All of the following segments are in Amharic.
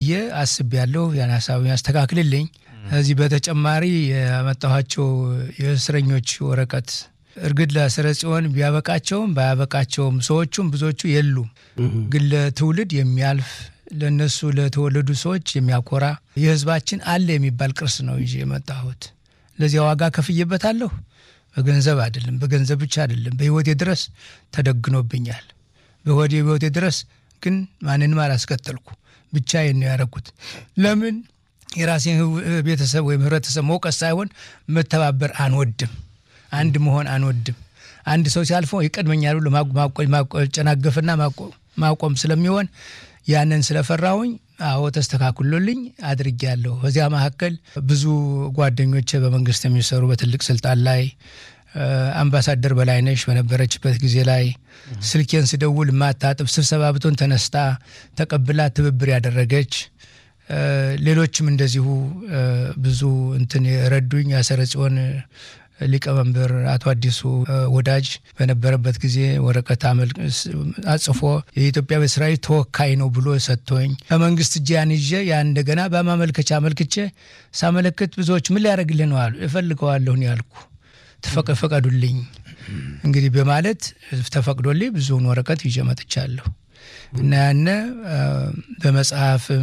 ብዬ አስቤያለሁ። ያን ሀሳብ ያስተካክልልኝ። ከዚህ በተጨማሪ ያመጣኋቸው የእስረኞች ወረቀት እርግጥ ለስረ ጽዮን ቢያበቃቸውም ባያበቃቸውም ሰዎቹም ብዙዎቹ የሉም፣ ግን ለትውልድ የሚያልፍ ለእነሱ ለተወለዱ ሰዎች የሚያኮራ የሕዝባችን አለ የሚባል ቅርስ ነው ይዤ የመጣሁት። ለዚያ ዋጋ ከፍዬበታለሁ። በገንዘብ አይደለም፣ በገንዘብ ብቻ አይደለም፣ በሕይወቴ ድረስ ተደግኖብኛል። በሆዴ በሕይወቴ ድረስ ግን ማንንም አላስከተልኩ፣ ብቻዬን ነው ያደረኩት። ለምን የራሴን ቤተሰብ ወይም ህብረተሰብ መውቀስ ሳይሆን መተባበር አንወድም፣ አንድ መሆን አንወድም። አንድ ሰው ሲያልፈው ይቀድመኛል ብሎ ማጨናገፍና ማቆም ስለሚሆን ያንን ስለፈራሁኝ አዎ ተስተካክሎልኝ አድርጌያለሁ። በዚያ መካከል ብዙ ጓደኞቼ በመንግስት የሚሰሩ በትልቅ ስልጣን ላይ አምባሳደር በላይነሽ በነበረችበት ጊዜ ላይ ስልኬን ስደውል ማታጥብ ስብሰባ ብቶን ተነስታ ተቀብላ ትብብር ያደረገች ሌሎችም እንደዚሁ ብዙ እንትን የረዱኝ ያሰረ ጽዮን ሊቀመንበር አቶ አዲሱ ወዳጅ በነበረበት ጊዜ ወረቀት አጽፎ የኢትዮጵያ በሰራዊት ተወካይ ነው ብሎ ሰጥቶኝ ከመንግስት እጅ ያን ይዤ ያን እንደገና በማመልከቻ አመልክቼ ሳመለክት ብዙዎች ምን ሊያደርግልህ ነው አሉ። እፈልገዋለሁ ያልኩ ተፈቀዱልኝ እንግዲህ በማለት ተፈቅዶልኝ ብዙውን ወረቀት ይዤ መጥቻለሁ እና ያነ በመጽሐፍም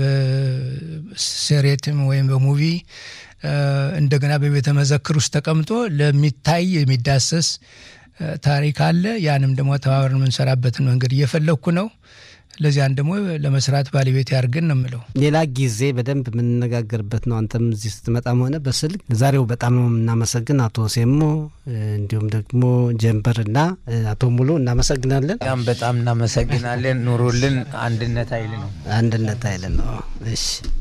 በሴሬትም ወይም በሙቪ እንደገና በቤተ መዘክር ውስጥ ተቀምጦ ለሚታይ የሚዳሰስ ታሪክ አለ። ያንም ደግሞ ተባብረን የምንሰራበትን መንገድ እየፈለግኩ ነው። ለዚያን ደግሞ ለመስራት ባለቤት ያርግን ነው የምለው። ሌላ ጊዜ በደንብ የምንነጋገርበት ነው። አንተም እዚህ ስትመጣም ሆነ በስልክ ዛሬው በጣም ነው የምናመሰግን አቶ ሴሞ እንዲሁም ደግሞ ጀንበርና አቶ ሙሉ እናመሰግናለን። በጣም እናመሰግናለን። ኑሩልን። አንድነት ኃይል ነው። አንድነት ኃይል ነው። እሺ